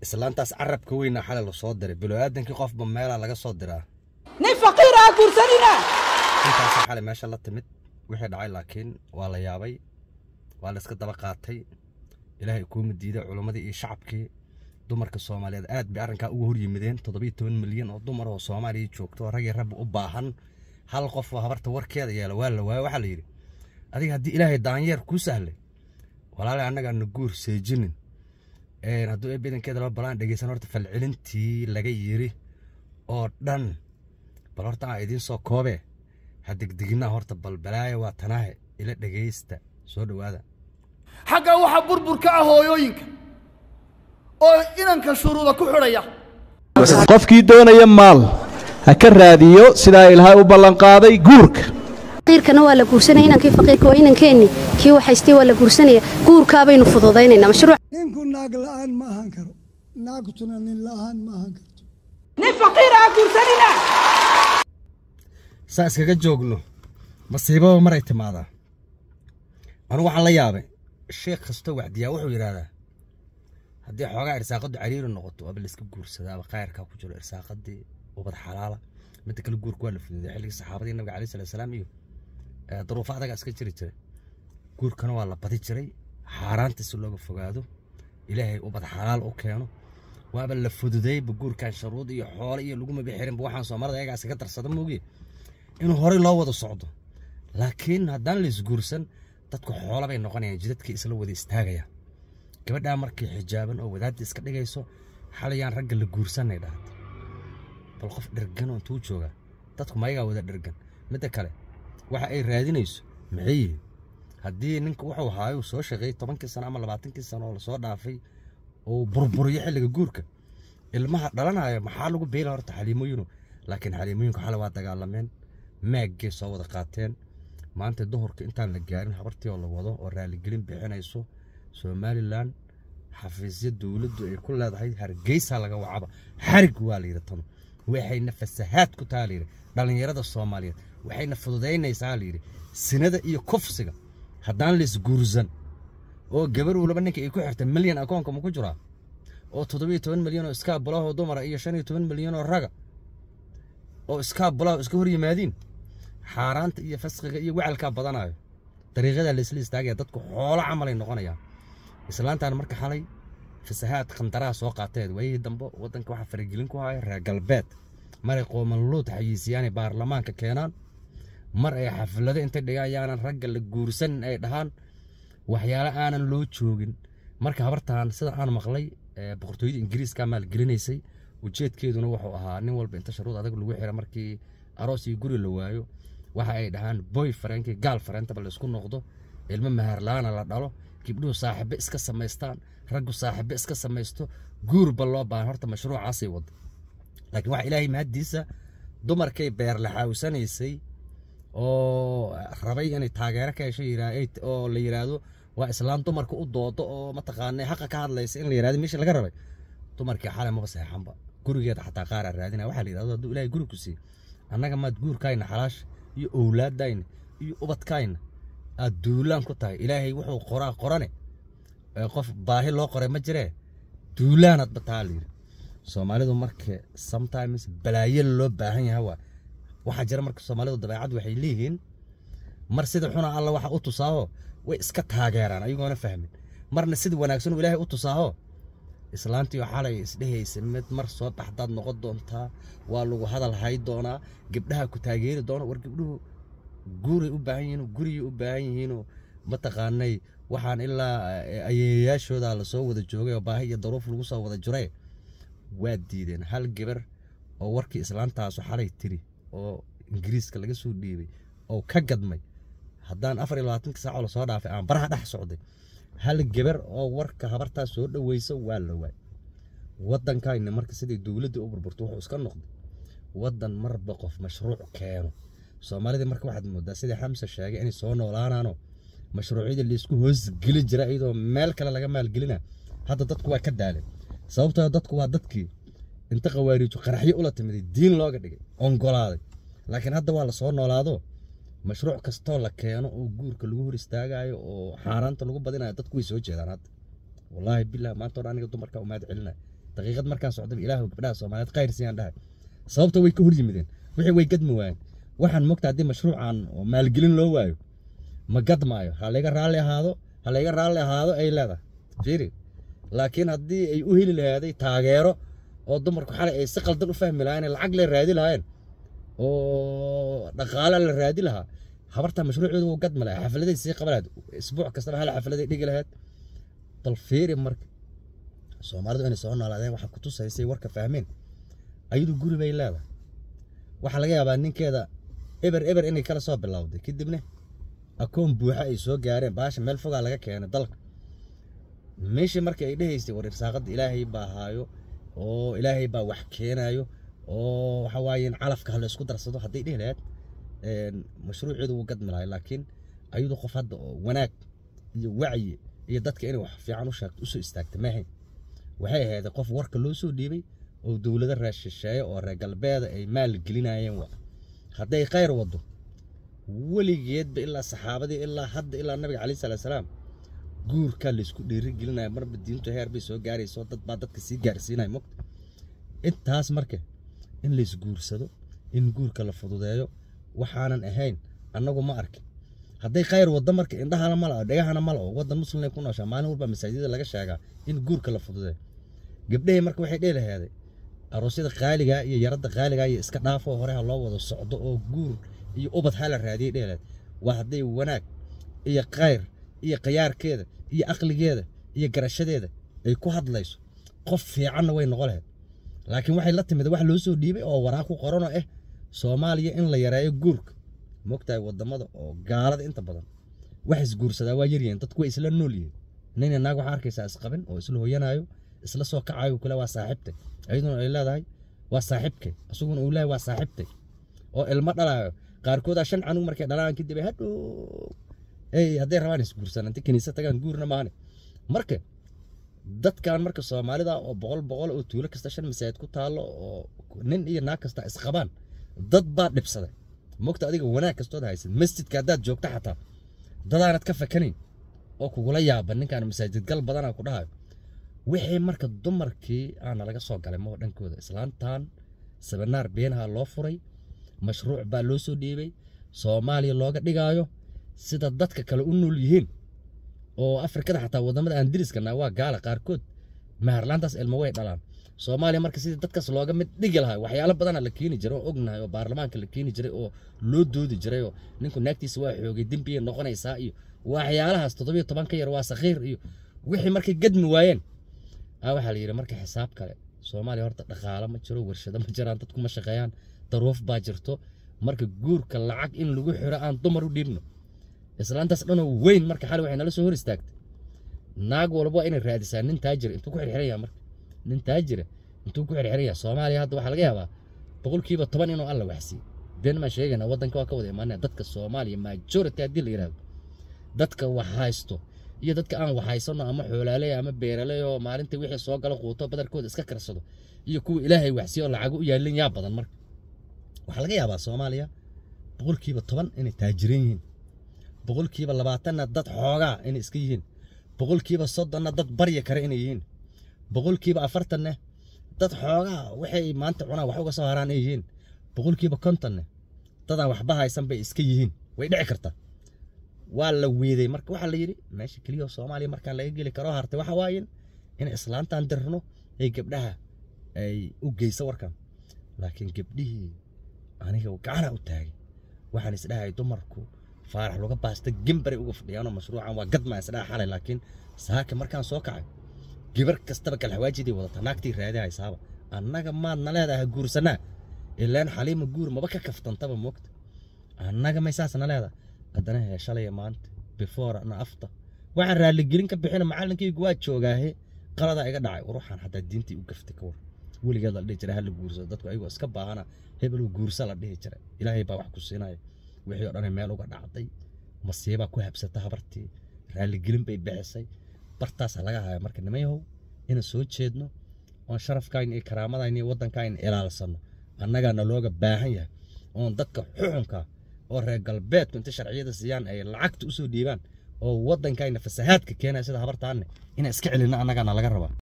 islaantaas carabka weyna xalay lasoo diray bilo-aadankii qofba meelaa laga soo diraa nin faqiira ha guursanina intaasa xalay meesha la timid wixii dhacay laakiin waa la yaabay waa la iska daba qaatay ilaahay kuuma diiday culimmadii iyo shacabkii dumarka soomaaliyeed aad bay arrinkaa uga hor yimideen toddobiyo toban milyan oo dumar oo soomaaliya joogto oo ragii rabbi u baahan hal qof oo habarta warkeeda yeela waa la waayo waxaa la yidhi adiga haddii ilaahay daanyeer kuu sahlay walaale annaga na guur seejinin hadduu ee badankeeda laba balaan dhegeysan horta falcelintii laga yiri oo dhan bal horta aan idiin soo koobe ha degdeginaa horta bal balaayo waa tanaahe ila dhegeysta soo dhowaada xagga waxaa burburka ah hooyooyinka oo inanka shuruuda ku xidhaya qofkii doonaya maal ha ka raadiyo sidaa ilaahay u ballanqaaday guurka faqiirkana waa la guursanaya inankii faqiirka waa inankeenni kii waxaystay waa la guursanaya guurkaabaynu fududaynaynaa mashruuc ninku naag la'aan ma ahan karo naagtuna nin la'aan ma ahan karto nin faqiira ha guursanina saa iskaga joogno masiibaba maray timaadaa anugu waxaan la yaabay sheekh kastoo wacdiyaa wuxuu yidhaahdaa haddii xoogaa irsaaqadu cariiri noqoto waaba layska guursadaaba khayrkaa ku jiro irsaaqadii ubad xalaala midda kale guurka waa la fududay xilligii saxaabadii nabiga alayhi salatu salaam iyo duruufo adaga iska jiri jiray guurkana waa la badi jiray xaaraanta si looga fogaado ilaahay ubad xalaal u keeno waaba la fududayba guurkan sharuud iyo xoole iyo laguma bixirinba waxaan soomaalida ayagaa iskaga darsada moogiye inuu horey loo wada socdo laakiin haddaan la isguursan dadku xoolo bay noqonayaan jidadkii isla wada istaagaya gabadhaa markii xijaaban oo wadaadda iska dhigayso xalayaan ragga la guursanay dhahda bal qof dhergan oo intuu joogaa dadku mayagaa wada dhergan midda kale waxa ay raadinayso maxay yihiin haddii ninka wuxuu haayo soo shaqeeyey tobankii sano ama labaatankii sano oo lasoo dhaafay oo burburiyo xilliga guurka ilmaha dhalanaya maxaa lagu beela horta xaliimooyinu laakiin xaliimooyinku xalay waa dagaalameen maaggay soo wada qaateen maanta duhurka intaan la gaarin habartii oo la wado oo raaligelin bixinayso somalilan xafiisya dowladdu ay ku leedahay hargeysa laga wacaba xarig waa layidhi tano waxayna fasahaad ku taha layidhi dhallinyarada soomaaliyeed waxayna fududaynaysaa layidhi sinada iyo kufsiga haddaan laisguursan oo gabar walba ninka ay ku xirtay milyan akoonka ma ku jiraa oo toddobiyo toban milyan oo iskaa bulahoo dumara iyo shan iyo toban milyan oo raga oo iskaa bulaho iska hor yimaadiin xaaraanta iyo fasqiga iyo wacalkaa badanayo dariiqada laisla istaagaya dadku xoolo camalay noqonayaan islaantaan marka xalay fasahaad khandaraha soo qaateed waayihii dambe waddanka waxaa faragelin ku haya reer galbeed maray qoomanluud xayiisiyaanay baarlamaanka keenaan mar ay xaflado inta dhigayaanan ragga la guursanin ay dhahaan waxyaale aanan loo joogin marka habartaan sida aan maqlay boqortooyada ingiriiska maalgelinaysay ujeedkeeduna wuxuu ahaa nin walba inta sharuud adag lagu xira markii aroos iyo guri la waayo waxa ay dhahaan boy fareenkii gaal fareentaba la isku noqdo ilmo maharlaana la dhalo gibdhuhu saaxiibo iska samaystaan raggu saaxiibo iska samaysto guurba loo baahan horta mashruucaasay wado laakiin waxa ilaahay mahaddiisa dumarkay beerlaxaawsanaysay oo rabay inay taageero ka hesho oo la yidhaahdo waa islaam dumarka u doodo oo mataqaanay xaqa ka hadlaysa in la yidhahdo meeshii laga rabay dumarkii xalay maba seexanba gurigeeda xataa qaaraa raadinaya waxaa la yidhahdo hadduu ilaahay guri ku siiye annaga maad guurkayna xalaash iyo owlaadayna iyo ubadkayna aad duulaan ku tahay ilaahay wuxuu qoraa qorane qof baahi loo qoray ma jiree duulaanadba taa la yidhi soomaalidu marka sometimes balaayo loo baahan yahay waa waxaa jira marka soomaalidu dabeecad waxay leeyihiin mar sida xuna alla waxa u tusaaho way iska taageeraan ayagoona fahmin marna sida wanaagsan uu ilaahay u tusaaho islaantii oo xalay isdhehaysa mid mar soo baxdaad noqon doontaa waa lagu hadal hay doonaa gabdhaha ku taageeri doona war gabdhuhu guuray u baahan yihiin guriyay u baahan yihiinoo mataqaanay waxaan ilaa ayeeyaashooda lasoo wada joogay oo baahi iyo daruuf lagu soo wada jiray waa diideen hal gabar oo warkii islaantaasu xalay tiri oo ingiriiska laga soo dhiibay oo ka gadmay haddaan afar iyo labaatanka saacoo lasoo dhaafay aan baraha dhex socday hal gabar oo warka habartaas soo dhoweysa waa la waay waddankayna marka siday dowladda u burburto wuxuu iska noqday waddan marba qof mashruuc keeno soomaalida marka waxaad moodaa sidai xamse sheegay inay soo noolaanaano mashruucyada laysku hoosgeli jira iyadoo meel kale laga maalgelina hadda dadku waa ka daaleen sababtoo dadku waa dadkii inta qawaariijo qaraxyo ula timiday diin looga dhigay ongolaaday laakiin hadda waa lasoo noolaado mashruuc kastoo la keeno oo guurka lagu hor istaagayo oo xaaraanta lagu badinayo dadku way soo jeedaan hadda wallaahi bilah maanta hore aniga dumarka umaad celinaya daqiiqad markaan socdaba ilaahu gabdhaha soomaaliyeed khayr siiyaan dhahay sababta way ka hor yimideen wixii way gadmi waayeen waxaan mogta haddii mashruucan oo maalgelin loo waayo ma gadmaayo ha layga raalli ahaado ha layga raalli ahaado ay leedahay fiiri laakiin haddii ay u heli lahaaday taageero oo dumarku xalay ay si qaldan u fahmi lahaayeen lacag le raadi lahaayeen oo dhaqaale la raadi lahaa habartaa mashruucooda wuu gadmi lahaa xafladay sii qaban lahayd isbuuc kastaba hal xafladay dhigi lahayd bal fiiri marka soomaalidu inay soo noolaadeen waxaa ku tusaysay warka fahmeen ayadu guri bay leedahay waxaa laga yaabaa ninkeeda eber eber inay kala soo bilowday kadibna akoon buuxa ay soo gaareen baasha meel fogaa laga keenay dalka meeshii markii ay dhehaysay war irsaaqada ilaahay baa haayo oo ilaahay baa wax keenayo oo waxa waaye in calafka ha la isku darsado hadday dhihi lahayd mashruuceedu wuu gadmi lahay laakiin ayadu qof hadda oo wanaag iyo wacyi iyo dadka inay wax fiican u sheegto usoo istaagta maahayn waxay ahayd qof warka loo soo dhiibay oo dowlado raashisheeye oo reer galbeeda ay maal gelinayeen wa hadday khayr wado weligeedba ilaa saxaabadii ilaa hadda ilaa nabiga calayhi salaatu salaam guurkaa laysku dhiirigelinaya marba diintu heer bay soo gaarayso dad baa dadka sii gaarsiinaya mogta intaas marka in laysguursado in guurka la fududeeyo waxaanan ahayn annagu ma arkin hadday khayr waddo marka indhahana ma lao dhegahana ma lao waddan muslimay ku nooshaa maalin walba masaajidada laga sheegaa in guurka la fududeeyo gabdhahii marka waxay dhehi laheeday aroosyada qaaligaa iyo yaradda qaaligaa iyo iska dhaafoo hore ha loo wado socdo oo guur iyo ubad ha la raadiyay dhehi laheed waa hadday wanaag iyo khayr iyo khiyaarkeeda iyo aqligeeda iyo garashadeeda ay ku hadlayso qof fiicanna way noqon lahayd laakiin waxay la timid wax loo soo dhiibay oo waraaq ku qoranoo ah soomaaliya in la yareeyo guurka mogtahay wadamada oo gaalada inta badan wax isguursadaa waa yaryihiin dadku way isla nool yihiin nina naag waxaa arkaysaa isqabin oo isla hooyanaayo isla soo kacayo kule waa saaxiibtay ayaduna ay leedahay waa saaxiibkay isaguna uu leeyahay waa saaxiibtay oo ilmo dhalaayo qaarkoodaa shan canug markay dhalaan kadib ay hadhow ey hadday rabaan isguursanaan inta kiniisad tagaan guurna maahane marka dadkan marka soomaalida oo boqol boqol oo tuulo kasta shan masaajid ku taallo oo nin iyo naag kasta isqabaan dad baa dhibsaday mogta adiga wanaag kastood haysid masjidka haddaad joogta xataa dadaanad ka fakanayn oo kugula yaaba ninkaan masaajid gal badanaa ku dhahayo wixii marka dumarkii aana laga soo galay maho dhankooda islaantan sabanaar beenaha loo furay mashruuc baa loo soo dhiibay soomaaliya looga dhigaayo sida dadka kale u nool yihiin oo afrikada xataa wadamada aan diriskana waa gaala qaarkood maharlaantaas ilmo way dhalaan soomaaliya marka sidii dadkaas looga mid dhigi lahaa waxyaalo badana la keeni jiray oo ognahay oo baarlamaanka la keeni jiray oo loo doodi jiray oo ninku naagtiisa waa xoogay dembiyay noqonaysaa iyo waxyaalahaas toddobiyo toban ka yar waa sakhiir iyo wixii markay gadmi waayeen a waxaa la yidhi marka xisaab kale soomaaliya horta dhaqaalo ma jiro warshado ma jiraan dadku ma shaqeeyaan daruuf baa jirto marka guurka lacag in lagu xiro aan dumar u dhiibno islaantaas dhanoo weyn marka xali waxay nala soo hor istaagtay naag walba waa inay raadisaa nin taajira intuu ku xirxiran yahay marka nin taajira intuu ku xirxiran yahay soomaaliya hadda waxaa laga yaabaa boqolkiiba toban inuu alla waxsiiyo been maan sheegayna waddanka waa ka wada imaanaya dadka soomaaliya majority haddii la yidhahdo dadka wax haysto iyo dadka aan wax haysano ama xoolaaley ama beeraley oo maalintii wixii soo gala quuto badarkooda iska karsado iyo kuwa ilaahay waxsiiyo oo lacago u yaalin yaa badan marka waxaa laga yaabaa soomaaliya boqolkiiba toban inay taajiran yihiin boqolkiiba labaatanna dad xoogaa inay iska yihiin boqolkiiba soddonna dad barya kare inay yihiin boqolkiiba afartanna dad xoogaa waxay maanta cunaan wax uga soo haraan ay yihiin boqolkiiba kontonne dadaan waxba haysan bay iska yihiin way dhici kartaa waa la weeday marka waxaa la yidhi meesha keliya oo soomaaliya markaan laga geli karo hartay waxa waaye in islaantan dirno ay gabdhaha ay u geyso warkan laakiin gabdhihii aniga gacana u taagay waxaan isdhahay dumarku faarax laga baasta gembaray uga fadhiyaanoo mashruucan waa gadmaa isdhaha xalay laakiin saaka markaan soo kacay gabar kastaba kalxawaajidii wadata naagtii raadi haysaaba annaga maadna leedahay guursanaa ilaan xaliima guur maba ka kaftantaba moogta annaga may saasna leedahay haddana hee shalaya maanta before na after waxaan raaligelin ka bixina macallinkaygu waa joogaahe qaladaa iga dhacay war waxaan xataa diintii u gaftay ka war weligeed la dhihi jiray hala guursado dadku ayagoo iska baahana hebeluu guursa la dhihi jiray ilaahay baa wax ku siinaya wixii oo dhan meel uga dhacday masiibaa ku habsata habartii raaligelin bay bixisay bartaasaa laga haya marka nimayahow inaan soo jeedno oon sharafkayna iyo karaamadayna iyo waddankayna ilaalsano annagaana looga baahan yahay oon dadka xuxunka oo reer galbeedku inta sharciyada siiyaan ay lacagta usoo dhiibaan oo waddankayna fasahaadka keenaya sida habartaanne inaan iska celinno annagaana laga rabaa